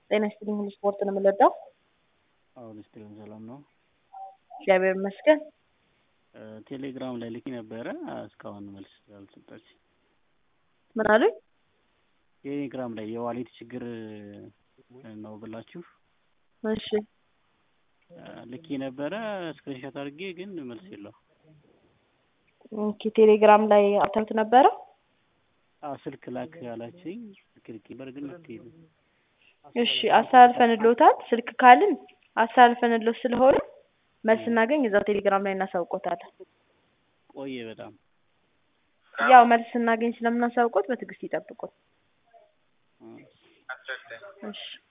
ጤና ይስጥልኝ ሁሉ ስፖርት ነው የምንወዳው። አሁን ስትልን ሰላም ነው። እግዚአብሔር ይመስገን። ቴሌግራም ላይ ልኪ ነበረ እስካሁን መልስ አልሰጣች። ምን አሉኝ? ቴሌግራም ላይ የዋሌት ችግር ነው ብላችሁ እሺ ልኪ ነበረ ስክሪንሾት አድርጌ ግን መልስ የለው። ኦኬ ቴሌግራም ላይ አውርተውት ነበረ። አዎ ስልክ ላክ ያላችኝ ስልክ ልኬ ነበር ግን መፍትሄ የለም። እሺ አስተላልፈንልዎታል። ስልክ ካልን አስተላልፈንልዎት ስለሆነ መልስ ስናገኝ እዛው ቴሌግራም ላይ እናሳውቆታለን። ቆየ በጣም ያው መልስ ስናገኝ ስለምናሳውቆት በትዕግስት ይጠብቁን። እሺ